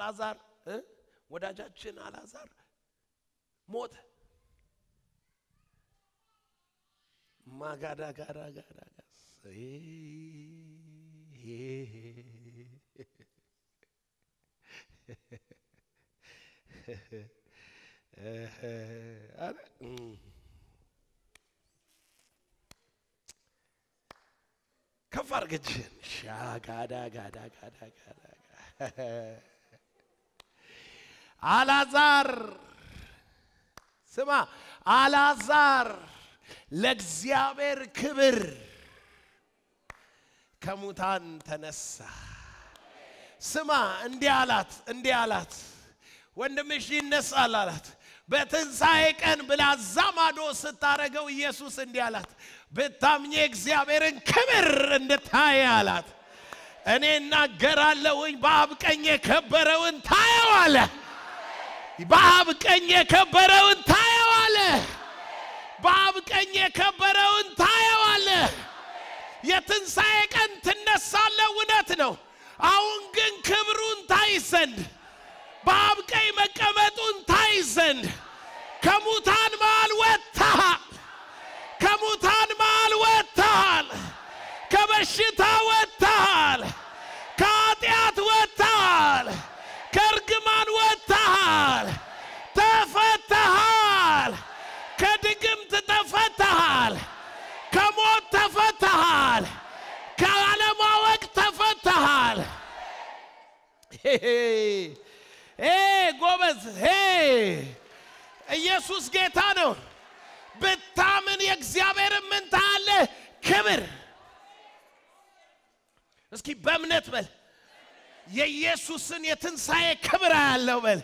አላዛር እ ወዳጃችን አላዛር ሞተ። ማጋዳ ጋዳ ጋዳ ከፍ አድርገችን ሻጋዳ ጋዳ ጋዳ ጋዳ አላዛር ስማ፣ አላዛር ለእግዚአብሔር ክብር ከሙታን ተነሳ። ስማ፣ እንዲህ አላት፣ እንዲህ አላት፣ ወንድምሽ ይነሳል አላት። በትንሣኤ ቀን ብላ እዛ ማዶ ስታረገው ኢየሱስ እንዲህ አላት፣ ብታምኜ እግዚአብሔርን ክብር እንድታይ አላት። እኔ እናገራለሁኝ በአብ ቀኝ የከበረውን ታየዋለ። በአብ ቀኝ የከበረውን ታየዋለ። በአብ ቀኝ የከበረውን ታየዋለ። የትንሣኤ ቀን ትነሳለ፣ እውነት ነው። አሁን ግን ክብሩን ታይ ዘንድ በአብ ቀኝ መቀመጡን ታይ ዘንድ ከሙታን መሃል ወጥተሃል። ከሙታን መሃል ወጥተሃል። ከበሽታ ወጥተሃል። ከኃጢአት ወጥተሃል። ከእርግማን ወጥተሃል። ተፈተሃል። ከድግምት ተፈተሃል። ከሞት ተፈተሃል። ከአለማወቅ ተፈተሃል። ሄ ጎበዝ ሄ ኢየሱስ ጌታ ነው። ብታምን የእግዚአብሔርን ምን ታያለህ? ክብር እስኪ በእምነት በል የኢየሱስን የትንሣኤ ክብር ያለው በል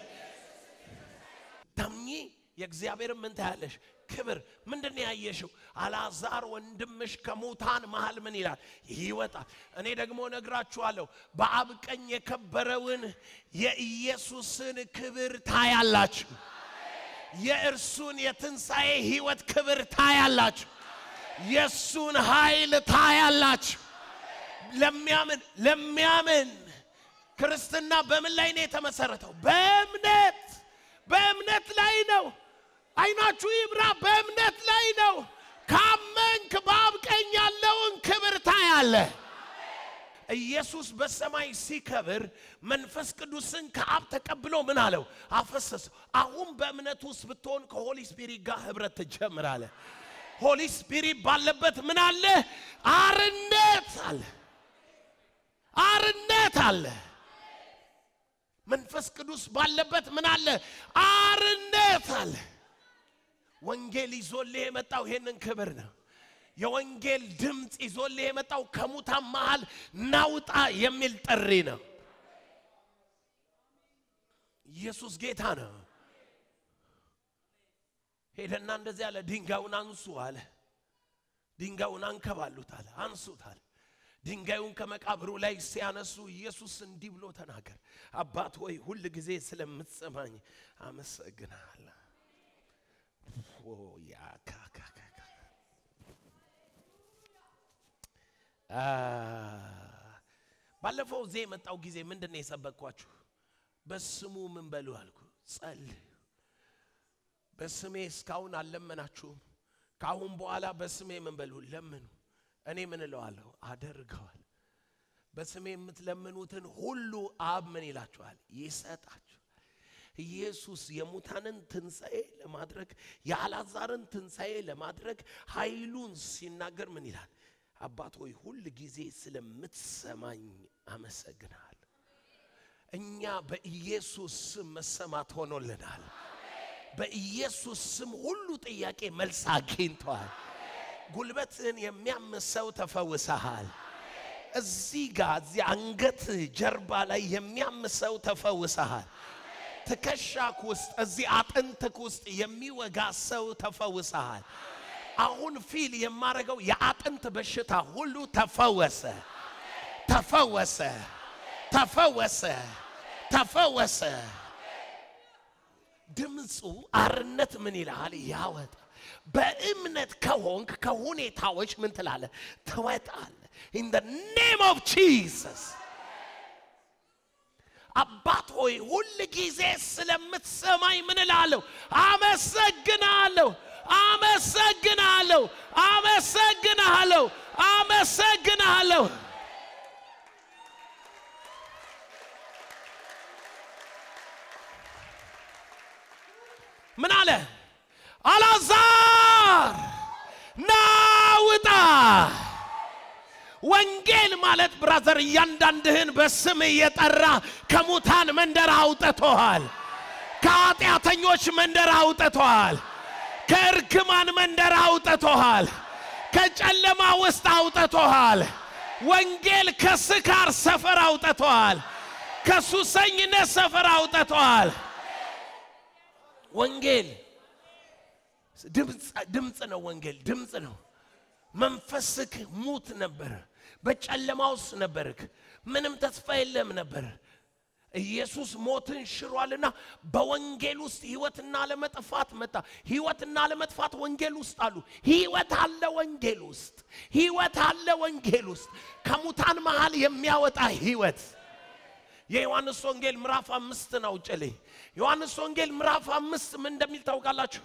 ታምኚ የእግዚአብሔርን ምን ታያለሽ? ክብር ምንድን ነው ያየሽው? አልዓዛር ወንድምሽ ከሙታን መሃል ምን ይላል? ይወጣል። እኔ ደግሞ ነግራችኋለሁ፣ በአብ ቀኝ የከበረውን የኢየሱስን ክብር ታያላችሁ። የእርሱን የትንሣኤ ሕይወት ክብር ታያላችሁ። የእሱን ኃይል ታያላችሁ። ለሚያምን ለሚያምን ክርስትና በምን ላይ ነው የተመሰረተው? በእምነት በእምነት ላይ ነው። አይናችሁ ይብራ። በእምነት ላይ ነው። ካመንክ በአብ ቀኝ ያለውን ክብር ታያለህ። ኢየሱስ በሰማይ ሲከብር መንፈስ ቅዱስን ከአብ ተቀብሎ ምን አለው? አፈሰሰው። አሁን በእምነት ውስጥ ብትሆን ከሆሊ ስፒሪት ጋር ህብረት ትጀምራለህ። ሆሊ ስፒሪት ባለበት ምን አለ? አርነት አለ። አርነት አለ። መንፈስ ቅዱስ ባለበት ምን አለ? አርነት አለ። ወንጌል ይዞልህ የመጣው ይሄንን ክብር ነው። የወንጌል ድምፅ ይዞልህ የመጣው ከሙታን መሃል ናውጣ የሚል ጥሪ ነው። ኢየሱስ ጌታ ነው። ሄደና እንደዚህ አለ፣ ድንጋዩን አንሱ አለ። ድንጋዩን አንከባሉት አለ፣ አንሱት አለ። ድንጋዩን ከመቃብሩ ላይ ሲያነሱ ኢየሱስ እንዲህ ብሎ ተናገር፣ አባት ሆይ ሁል ጊዜ ስለምትሰማኝ አመሰግናለሁ። ባለፈው እዚህ የመጣው ጊዜ ምንድን ነው የሰበኳችሁ? በስሙ ምን በሉ አልኩ፣ ጸልዩ። በስሜ እስካሁን አልለመናችሁም። ከአሁን በኋላ በስሜ ምን በሉ ለምኑ። እኔ ምን እለዋለሁ አደርገዋል። በስሜ የምትለምኑትን ሁሉ አብ ምን ይላችኋል? ይሰጣችሁ። ኢየሱስ የሙታንን ትንሣኤ ለማድረግ የአልዓዛርን ትንሣኤ ለማድረግ ኃይሉን ሲናገር ምን ይላል? አባት ሆይ ሁል ጊዜ ስለምትሰማኝ አመሰግናል። እኛ በኢየሱስ ስም መሰማት ሆኖልናል። በኢየሱስ ስም ሁሉ ጥያቄ መልስ አግኝተዋል። ጉልበትን የሚያምሰው ተፈውሰሃል። እዚህ ጋር እዚህ አንገት ጀርባ ላይ የሚያምሰው ተፈውሰሃል። ትከሻክ ውስጥ እዚህ አጥንትክ ውስጥ የሚወጋ ሰው ተፈውሰሃል። አሁን ፊል የማደርገው የአጥንት በሽታ ሁሉ ተፈወሰ፣ ተፈወሰ፣ ተፈወሰ፣ ተፈወሰ። ድምፁ አርነት ምን ይልሃል? ያወጣ በእምነት ከሆንክ ከሁኔታዎች ምን ትላለ? ትወጣለ። ኢን ደ ኔም ኦፍ ጂሰስ አባት ሆይ ሁል ጊዜ ስለምትሰማኝ ምን እላለሁ? አመሰግናለሁ፣ አመሰግናለሁ፣ አመሰግናለሁ፣ አመሰግናለሁ። ምን አለ? አልዓዛር ና ውጣ። ወንጌል ማለት ብራዘር እያንዳንድህን በስም እየጠራ ከሙታን መንደር አውጥቶሃል። ከኃጢአተኞች መንደር አውጥቶሃል። ከእርግማን መንደር አውጥቶሃል። ከጨለማ ውስጥ አውጥቶሃል። ወንጌል ከስካር ሰፈር አውጥቶሃል። ከሱሰኝነት ሰፈር አውጥቶሃል። ወንጌል ድምፅ ነው። ወንጌል ድምፅ ነው። መንፈስክ ሙት ነበር። በጨለማ ውስጥ ነበርክ። ምንም ተስፋ የለም ነበር። ኢየሱስ ሞትን ሽሯልና በወንጌል ውስጥ ህይወትና ለመጥፋት መጣ። ህይወትና ለመጥፋት ወንጌል ውስጥ አሉ። ህይወት አለ ወንጌል ውስጥ፣ ህይወት አለ ወንጌል ውስጥ፣ ከሙታን መሃል የሚያወጣ ህይወት። የዮሐንስ ወንጌል ምዕራፍ አምስት ነው ጭሌ ዮሐንስ ወንጌል ምዕራፍ አምስት ምን እንደሚል ታውቃላችሁ?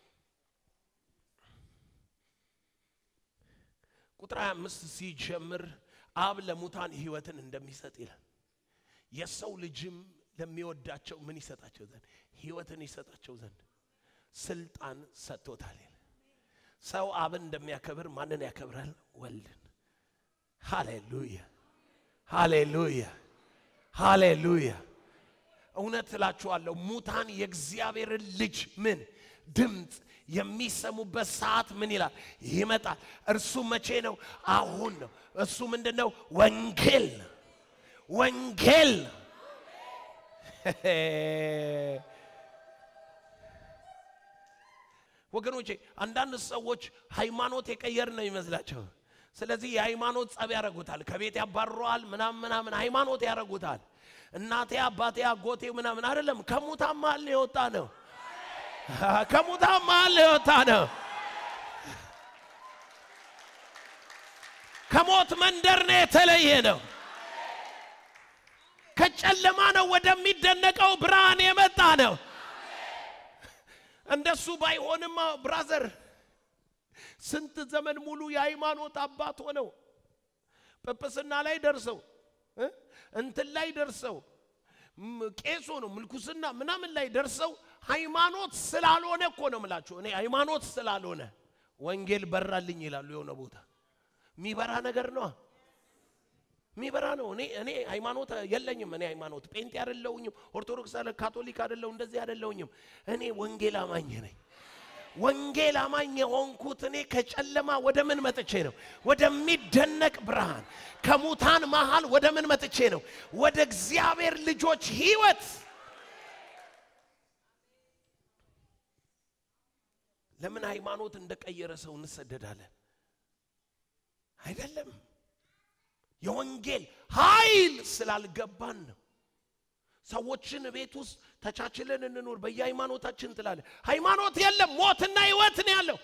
ቁጥር 25 ሲጀምር አብ ለሙታን ህይወትን እንደሚሰጥ ይላል። የሰው ልጅም ለሚወዳቸው ምን ይሰጣቸው ዘንድ ህይወትን ይሰጣቸው ዘንድ ስልጣን ሰጥቶታል ይላል። ሰው አብን እንደሚያከብር ማንን ያከብራል? ወልድን። ሃሌሉያ ሃሌሉያ ሃሌሉያ። እውነት እላችኋለሁ ሙታን የእግዚአብሔርን ልጅ ምን ድምፅ የሚሰሙበት ሰዓት ምን ይላል ይመጣል። እርሱ መቼ ነው? አሁን ነው። እሱ ምንድን ነው? ወንጌል ነው። ወንጌል ነው። ወገኖቼ አንዳንድ ሰዎች ሃይማኖት የቀየር ነው ይመስላቸው። ስለዚህ የሃይማኖት ጸብ ያደርጉታል። ከቤት ያባርረዋል፣ ምናምን ምናምን ሃይማኖት ያደርጉታል። እናቴ አባቴ አጎቴ ምናምን አይደለም። ከሙታን መሃል የወጣ ነው። ከሙታን መሃል የወጣ ነው። ከሞት መንደር ነው የተለየ ነው። ከጨለማ ነው ወደሚደነቀው ብርሃን የመጣ ነው። እንደሱ ባይሆንማ ብራዘር ስንት ዘመን ሙሉ የሃይማኖት አባት ሆነው ጵጵስና ላይ ደርሰው እንትን ላይ ደርሰው ቄስ ሆነው ምልኩስና ምናምን ላይ ደርሰው ሃይማኖት ስላልሆነ እኮ ነው ምላችሁ። እኔ ሃይማኖት ስላልሆነ ወንጌል በራልኝ ይላሉ። የሆነ ቦታ የሚበራ ነገር ነው የሚበራ ነው። እኔ እኔ ሃይማኖት የለኝም። እኔ ሃይማኖት ጴንጤ አይደለሁኝም፣ ኦርቶዶክስ አለ ካቶሊክ አይደለሁ፣ እንደዚህ አይደለሁኝም። እኔ ወንጌል አማኝ ነኝ። ወንጌል አማኝ የሆንኩት እኔ ከጨለማ ወደ ምን መጥቼ ነው? ወደሚደነቅ ብርሃን። ከሙታን መሃል ወደ ምን መጥቼ ነው? ወደ እግዚአብሔር ልጆች ህይወት። ለምን ሃይማኖት እንደቀየረ ሰው እንሰደዳለን? አይደለም የወንጌል ኃይል ስላልገባን ነው። ሰዎችን ቤት ውስጥ ተቻችለን እንኖር በየሃይማኖታችን ትላለ። ሃይማኖት የለም፣ ሞትና ህይወት ነው ያለው።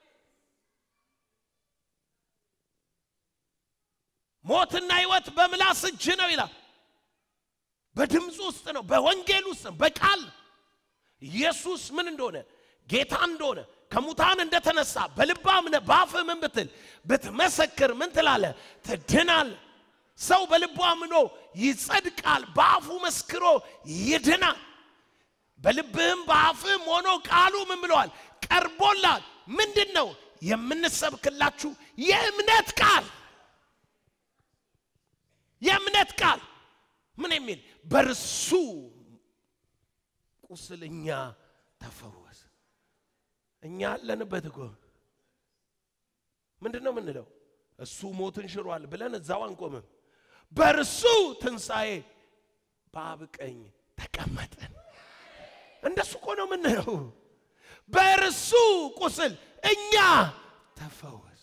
ሞትና ህይወት በምላስ እጅ ነው ይላል። በድምፅ ውስጥ ነው፣ በወንጌል ውስጥ ነው፣ በቃል ኢየሱስ ምን እንደሆነ ጌታ እንደሆነ ከሙታን እንደተነሳ በልባ እምነህ በአፍህ ምን ብትል ብትመሰክር ምን ትላለ? ትድናል። ሰው በልቡ አምኖ ይጸድቃል፣ በአፉ መስክሮ ይድናል። በልብህም በአፍህም ሆኖ ቃሉ ምን ብለዋል? ቀርቦላል። ምንድን ነው የምንሰብክላችሁ? የእምነት ቃል የእምነት ቃል ምን የሚል በርሱ ቁስል እኛ ተፈወስ። እኛ አለንበት እኮ ምንድን ነው የምንለው? እሱ ሞትን ሽሯል ብለን እዛው አንቆምም። በእርሱ ትንሣኤ በአብ ቀኝ ተቀመጠን። እንደሱ እኮ ነው የምንለው። በእርሱ ቁስል እኛ ተፈወስ።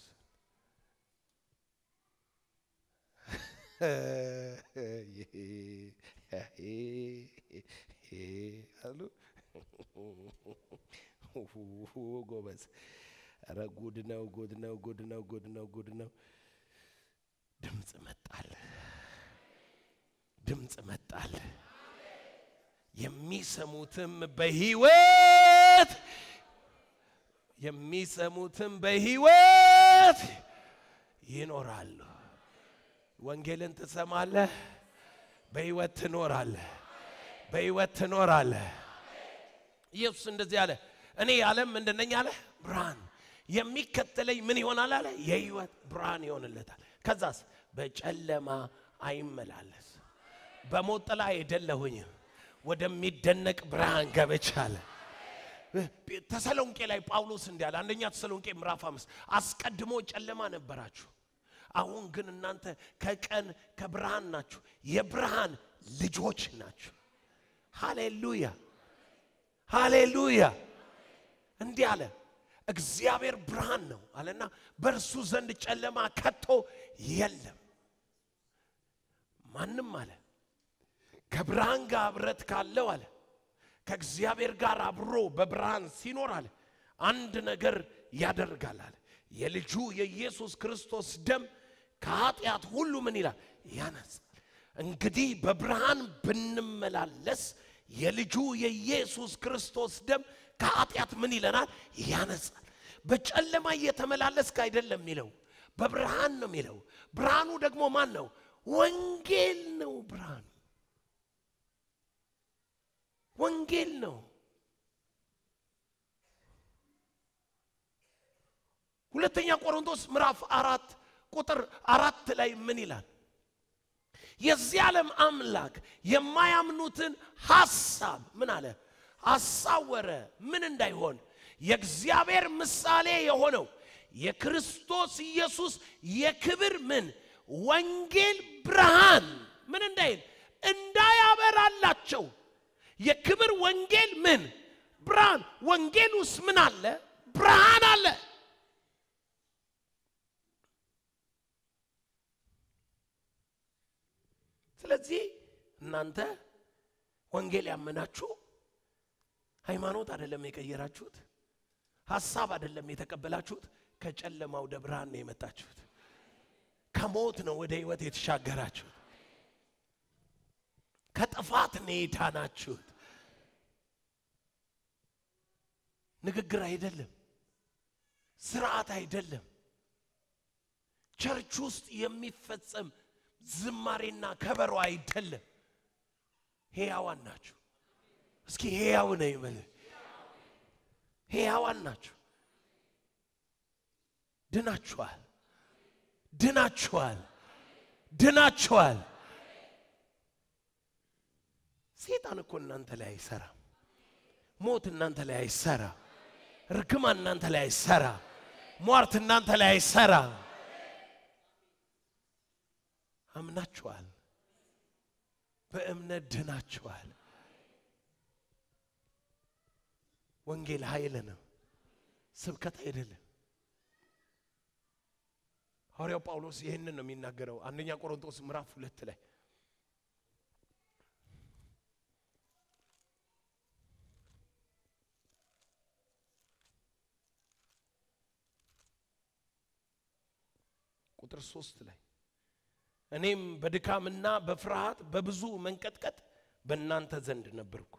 አሉ ጎበዝ። ኧረ ጉድ ነው፣ ጉድ ነው፣ ጉድ ነው፣ ጉድ ነው፣ ጉድ ነው። ድምፅ መጣል፣ ድምፅ መጣል፣ የሚሰሙትም በሕይወት የሚሰሙትም በሕይወት ይኖራሉ። ወንጌልን ትሰማለህ፣ በሕይወት ትኖራለህ፣ በሕይወት ትኖራለህ። ኢየሱስ እንደዚህ አለ፣ እኔ የዓለም ምንድን ነኝ አለ? ብርሃን። የሚከተለኝ ምን ይሆናል አለ? የሕይወት ብርሃን ይሆንለታል። ከዛስ በጨለማ አይመላለስ። በሞት ጥላ አይደለሁኝም፣ ወደሚደነቅ ብርሃን ገብቻለሁ። ተሰሎንቄ ላይ ጳውሎስ እንዲህ አለ። አንደኛ ተሰሎንቄ ምዕራፍ አምስት አስቀድሞ ጨለማ ነበራችሁ፣ አሁን ግን እናንተ ከቀን ከብርሃን ናችሁ፣ የብርሃን ልጆች ናችሁ። ሃሌሉያ ሃሌሉያ። እንዲህ አለ፣ እግዚአብሔር ብርሃን ነው አለና በእርሱ ዘንድ ጨለማ ከቶ የለም። ማንም አለ ከብርሃን ጋር ኅብረት ካለው አለ ከእግዚአብሔር ጋር አብሮ በብርሃን ሲኖር አለ አንድ ነገር ያደርጋል አለ የልጁ የኢየሱስ ክርስቶስ ደም ከኃጢአት ሁሉ ምን ይላል ያነጻል። እንግዲህ በብርሃን ብንመላለስ የልጁ የኢየሱስ ክርስቶስ ደም ከኃጢአት ምን ይለናል ያነጻል። በጨለማ እየተመላለስክ አይደለም የሚለው በብርሃን ነው የሚለው። ብርሃኑ ደግሞ ማን ነው? ወንጌል ነው ብርሃኑ ወንጌል ነው። ሁለተኛ ቆሮንቶስ ምዕራፍ አራት ቁጥር አራት ላይ ምን ይላል? የዚህ ዓለም አምላክ የማያምኑትን ሐሳብ ምን አለ አሳወረ። ምን እንዳይሆን የእግዚአብሔር ምሳሌ የሆነው የክርስቶስ ኢየሱስ የክብር ምን ወንጌል ብርሃን ምን እንዳይል እንዳያበራላቸው የክብር ወንጌል ምን ብርሃን ወንጌል ውስጥ ምን አለ ብርሃን አለ ስለዚህ እናንተ ወንጌል ያመናችሁ ሃይማኖት አይደለም የቀየራችሁት ሀሳብ አይደለም የተቀበላችሁት ከጨለማ ወደ ብርሃን ነው የመጣችሁት ከሞት ነው ወደ ህይወት የተሻገራችሁት ከጥፋት ነው የዳናችሁት። ንግግር አይደለም፣ ስርዓት አይደለም፣ ቸርች ውስጥ የሚፈጸም ዝማሬና ከበሮ አይደለም። ሕያዋን ናችሁ። እስኪ ሕያው ነው ይበል። ሕያዋን ናችሁ። ድናችኋል፣ ድናችኋል፣ ድናችኋል። ሴጣን እኮ እናንተ ላይ አይሰራም። ሞት እናንተ ላይ አይሰራ። ርግማን እናንተ ላይ አይሰራ። ሟርት እናንተ ላይ አይሰራ። አምናችኋል። በእምነት ድናችኋል። ወንጌል ኃይል ነው፣ ስብከት አይደለም። ሐዋርያው ጳውሎስ ይህንን ነው የሚናገረው አንደኛ ቆሮንቶስ ምዕራፍ ሁለት ላይ ቁጥር ሶስት ላይ እኔም በድካምና በፍርሃት በብዙ መንቀጥቀጥ በእናንተ ዘንድ ነበርኩ።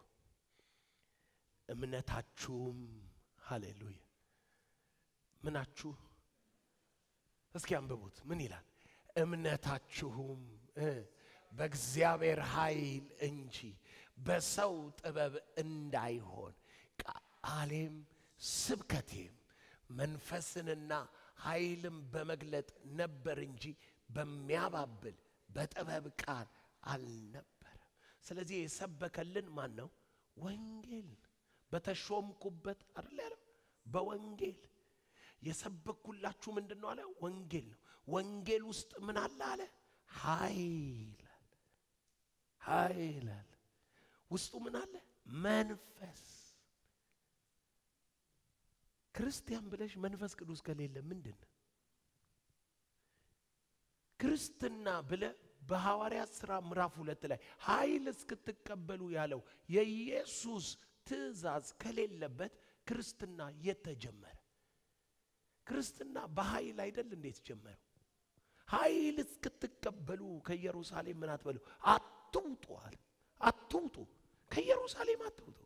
እምነታችሁም ሃሌሉያ ምናችሁ እስኪ አንብቡት። ምን ይላል? እምነታችሁም እ በእግዚአብሔር ኃይል እንጂ በሰው ጥበብ እንዳይሆን ቃሌም ስብከቴም መንፈስንና ኃይልም በመግለጥ ነበር እንጂ በሚያባብል በጥበብ ቃል አልነበረም። ስለዚህ የሰበከልን ማን ነው? ወንጌል በተሾምኩበት አይደል ያለው። በወንጌል የሰበኩላችሁ ምንድን ነው አለ? ወንጌል ነው። ወንጌል ውስጥ ምን አለ አለ? ኃይል አለ። ኃይል አለ። ውስጡ ምን አለ? መንፈስ ክርስቲያን ብለሽ መንፈስ ቅዱስ ከሌለ ምንድን ነው? ክርስትና ብለ በሐዋርያት ሥራ ምዕራፍ ሁለት ላይ ኃይል እስክትቀበሉ ያለው የኢየሱስ ትእዛዝ ከሌለበት ክርስትና የተጀመረ ክርስትና በኃይል አይደል እንዴት ጀመረው? ኃይል እስክትቀበሉ ከኢየሩሳሌም ምን አትበሉ፣ አትውጡ አለ። አትውጡ ከኢየሩሳሌም አትውጡ።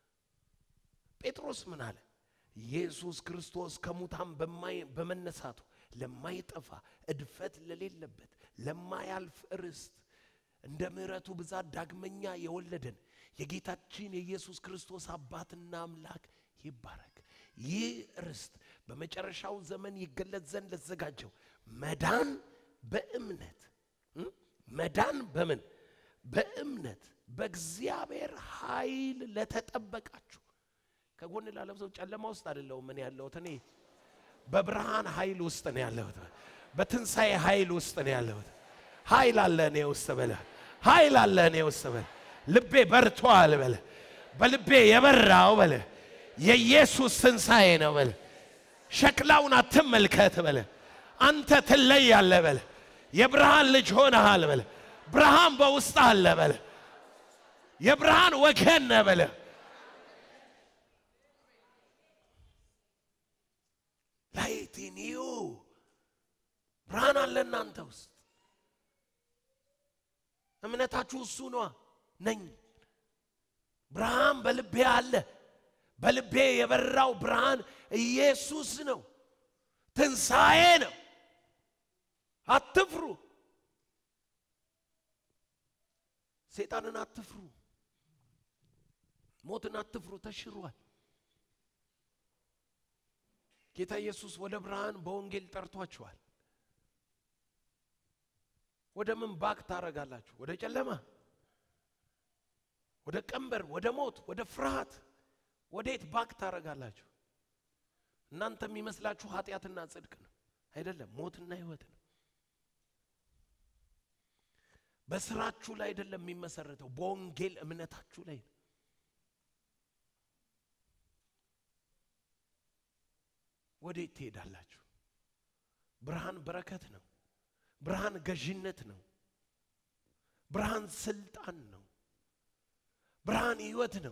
ጴጥሮስ ምን አለ? ኢየሱስ ክርስቶስ ከሙታን በማይ- በመነሳቱ ለማይጠፋ እድፈት ለሌለበት ለማያልፍ ርስት እንደ ምሕረቱ ብዛት ዳግመኛ የወለደን የጌታችን የኢየሱስ ክርስቶስ አባትና አምላክ ይባረክ። ይህ ርስት በመጨረሻው ዘመን ይገለጥ ዘንድ ለተዘጋጀው መዳን በእምነት እም? መዳን በምን በእምነት በእግዚአብሔር ኃይል ለተጠበቃችሁ ከጎን ላለው ሰው ጨለማ ውስጥ አይደለሁም እኔ ያለሁት እኔ በብርሃን ኃይል ውስጥ ነው ያለሁት በትንሣኤ ኃይል ውስጥ ነው ያለሁት ኃይል አለ እኔ ውስጥ በለ ኃይል አለ እኔ ውስጥ በለ ልቤ በርቷል በለ በልቤ የበራው በለ የኢየሱስ ትንሣኤ ነው በለ ሸክላውን አትመልከት በለ አንተ ትለያለህ በለ የብርሃን ልጅ ሆነሃል በለ ብርሃን በውስጥ አለ በለ የብርሃን ወገን ነህ በለ ላይት ኢን ዩ ብርሃን አለ እናንተ ውስጥ እምነታችሁ እሱ ነዋ ነኝ ብርሃን በልቤ አለ በልቤ የበራው ብርሃን ኢየሱስ ነው ትንሣኤ ነው አትፍሩ ሰይጣንን አትፍሩ ሞትን አትፍሩ ተሽሯል ጌታ ኢየሱስ ወደ ብርሃን በወንጌል ጠርቷችኋል ወደ ምን ባክ ታረጋላችሁ ወደ ጨለማ ወደ ቀንበር ወደ ሞት ወደ ፍርሃት ወዴት ባክ ታረጋላችሁ እናንተ የሚመስላችሁ ኃጢአትና ጽድቅ ነው አይደለም ሞትና ህይወት ነው በስራችሁ ላይ አይደለም የሚመሰረተው በወንጌል እምነታችሁ ላይ ነው ወዴት ትሄዳላችሁ ብርሃን በረከት ነው ብርሃን ገዥነት ነው ብርሃን ስልጣን ነው ብርሃን ህይወት ነው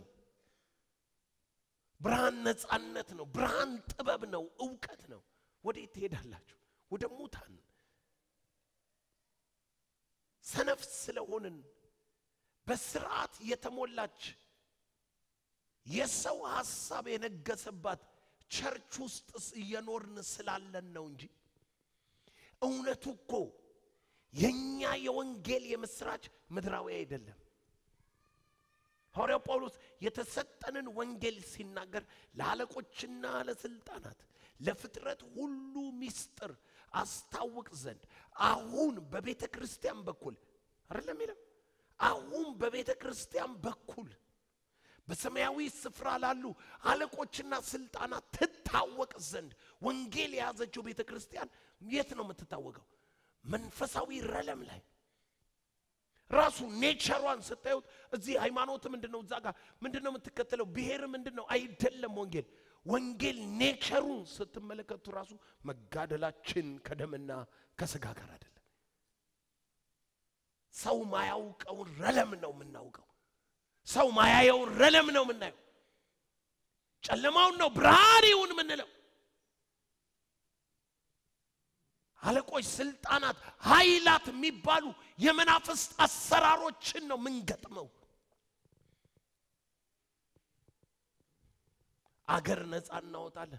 ብርሃን ነፃነት ነው ብርሃን ጥበብ ነው እውቀት ነው ወዴት ትሄዳላችሁ ወደ ሙታን ሰነፍ ስለሆንን በስርዓት የተሞላች የሰው ሐሳብ የነገሰባት ቸርች ውስጥ እየኖርን ስላለን ነው እንጂ እውነቱ እኮ የኛ የወንጌል የምስራች ምድራዊ አይደለም ሐዋርያው ጳውሎስ የተሰጠንን ወንጌል ሲናገር ለአለቆችና ለስልጣናት ለፍጥረት ሁሉ ምስጢር አስታውቅ ዘንድ አሁን በቤተ ክርስቲያን በኩል አይደለም ይለም አሁን በቤተ ክርስቲያን በኩል በሰማያዊ ስፍራ ላሉ አለቆችና ስልጣናት ትታወቅ ዘንድ ወንጌል የያዘችው ቤተ ክርስቲያን የት ነው የምትታወቀው መንፈሳዊ ረለም ላይ ራሱ ኔቸሯን ስታዩት እዚህ ሃይማኖት ምንድን ነው እዛ ጋር ምንድን ነው የምትከተለው ብሔር ምንድን ነው አይደለም ወንጌል ወንጌል ኔቸሩን ስትመለከቱ ራሱ መጋደላችን ከደምና ከስጋ ጋር አይደለም ሰው ማያውቀውን ረለም ነው የምናውቀው ሰው ማያየውን ረለም ነው የምናየው ጨለማውን ነው ብርሃን ይሁን የምንለው አለቆች ስልጣናት ኃይላት የሚባሉ የመናፍስት አሰራሮችን ነው ምንገጥመው አገር ነፃ እናወጣለን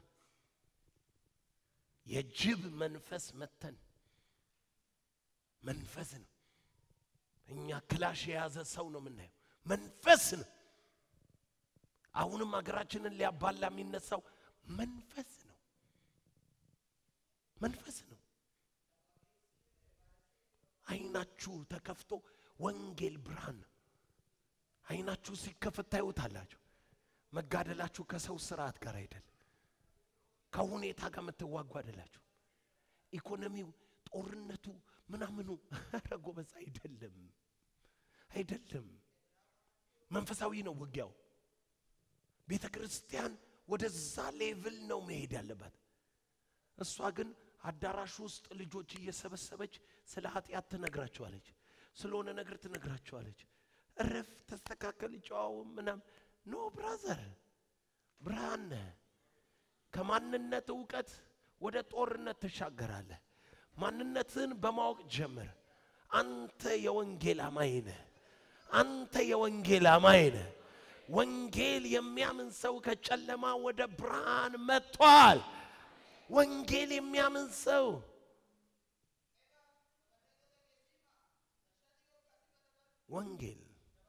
የጅብ መንፈስ መተን መንፈስ ነው እኛ ክላሽ የያዘ ሰው ነው የምናየው መንፈስ ነው አሁንም ሀገራችንን ሊያባላ የሚነሳው መንፈስ ነው መንፈስ ነው አይናችሁ ተከፍቶ ወንጌል ብርሃን ነው አይናችሁ ሲከፈት ታዩታላችሁ መጋደላችሁ ከሰው ስርዓት ጋር አይደለም ከሁኔታ ጋር የምትዋጉ አይደላችሁ ኢኮኖሚው ጦርነቱ ምናምኑ ኧረ ጎበዝ አይደለም አይደለም መንፈሳዊ ነው ውጊያው ቤተ ክርስቲያን ወደዛ ሌቭል ነው መሄድ ያለባት እሷ ግን አዳራሽ ውስጥ ልጆች እየሰበሰበች ስለ ኃጢአት ትነግራቸዋለች ስለሆነ ነገር ትነግራቸዋለች እረፍ ተስተካከል ጨዋው ምናም ኖ ብራዘር ብርሃን ነህ ከማንነት እውቀት ወደ ጦርነት ትሻገራለህ ማንነትን በማወቅ ጀምር አንተ የወንጌል አማኝ ነህ አንተ የወንጌል አማኝ ነህ ወንጌል የሚያምን ሰው ከጨለማ ወደ ብርሃን መጥቷል። ወንጌል የሚያምን ሰው ወንጌል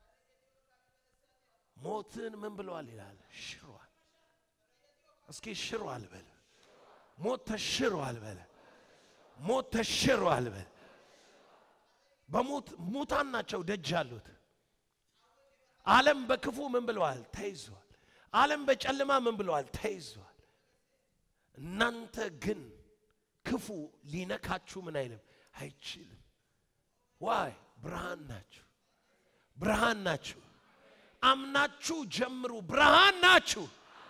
ሞትን ምን ብለዋል ይላል? ሽሯል። እስኪ ሽሯል በል። ሞት ተሽሯል በል። ሞት ተሽሯል በል። በሞት ሙታን ናቸው ደጅ ያሉት። ዓለም በክፉ ምን ብለዋል? ተይዟል። ዓለም በጨለማ ምን ብለዋል? ተይዟል። እናንተ ግን ክፉ ሊነካችሁ ምን አይልም አይችልም። ዋይ ብርሃን ናችሁ፣ ብርሃን ናችሁ። አምናችሁ ጀምሩ። ብርሃን ናችሁ።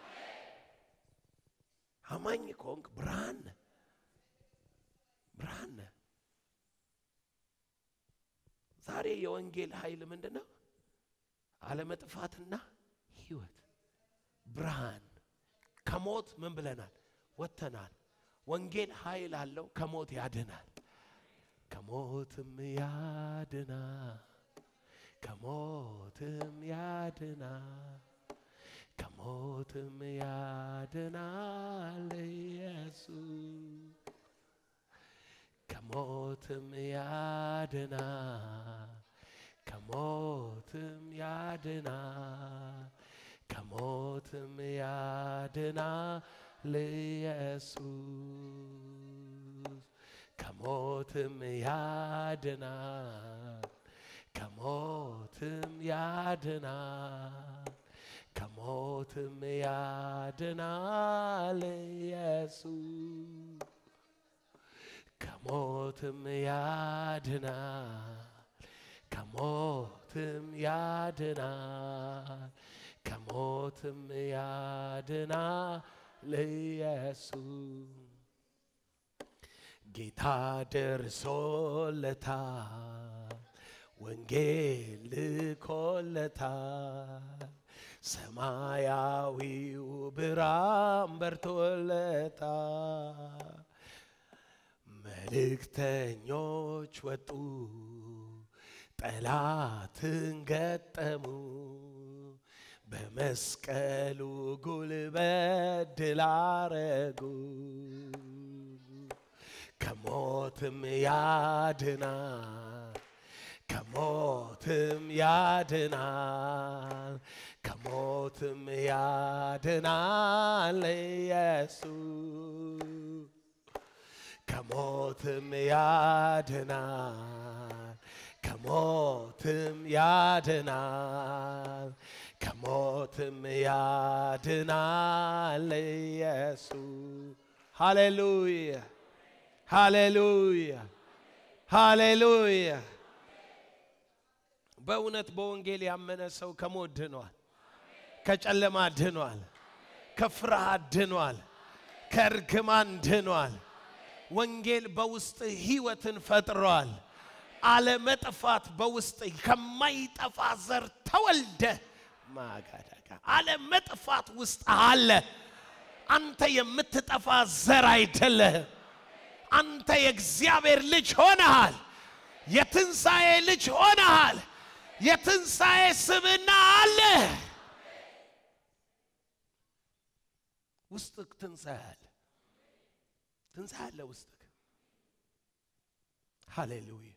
አማኝ ከሆንክ ብርሃን ነህ፣ ብርሃን ነህ። ዛሬ የወንጌል ኃይል ምንድን ነው? አለመጥፋትና ሕይወት ብርሃን። ከሞት ምን ብለናል? ወጥተናል። ወንጌል ኃይል አለው። ከሞት ያድናል፣ ከሞትም ያድናል፣ ከሞትም ያድናል፣ ከሞትም ያድናል ኢየሱስ ከሞትም ያድናል ከሞትም ያድናል ከሞትም ያድናል ኢየሱስ ከሞትም ያድናል ከሞትም ያድናል ከሞትም ያድናል ኢየሱስ ከሞትም ያድናል ከሞትም ያድናል ከሞትም ያድናል ኢየሱስ ጌታ ደርሶለታል ወንጌል ልኮለታል ሰማያዊው ብርሃን በርቶለታል መልእክተኞች ወጡ ጠላትን ገጠሙ በመስቀሉ ጉልበት ድል አረጉ ከሞትም ያድናል ከሞትም ያድናል ከሞትም ያድናል ኢየሱስ ከሞትም ያድናል ከሞትም ያድናል ከሞትም ያድናል ኢየሱስ ሃሌሉያ ሃሌሉያ ሃሌሉያ በእውነት በወንጌል ያመነ ሰው ከሞት ድኗል ከጨለማ ድኗል ከፍርሃት ድኗል ከእርግማን ድኗል ወንጌል በውስጥ ህይወትን ፈጥሯል አለመጥፋት በውስጥ ከማይጠፋ ዘር ተወልደ ማጋዳጋ አለመጥፋት ውስጥ አለ አንተ የምትጠፋ ዘር አይደለህም አንተ የእግዚአብሔር ልጅ ሆነሃል የትንሣኤ ልጅ ሆነሃል የትንሣኤ ስብና አለ ውስጥክ ትንሣኤ አለ ትንሣኤ አለ ውስጥክ ሃሌሉያ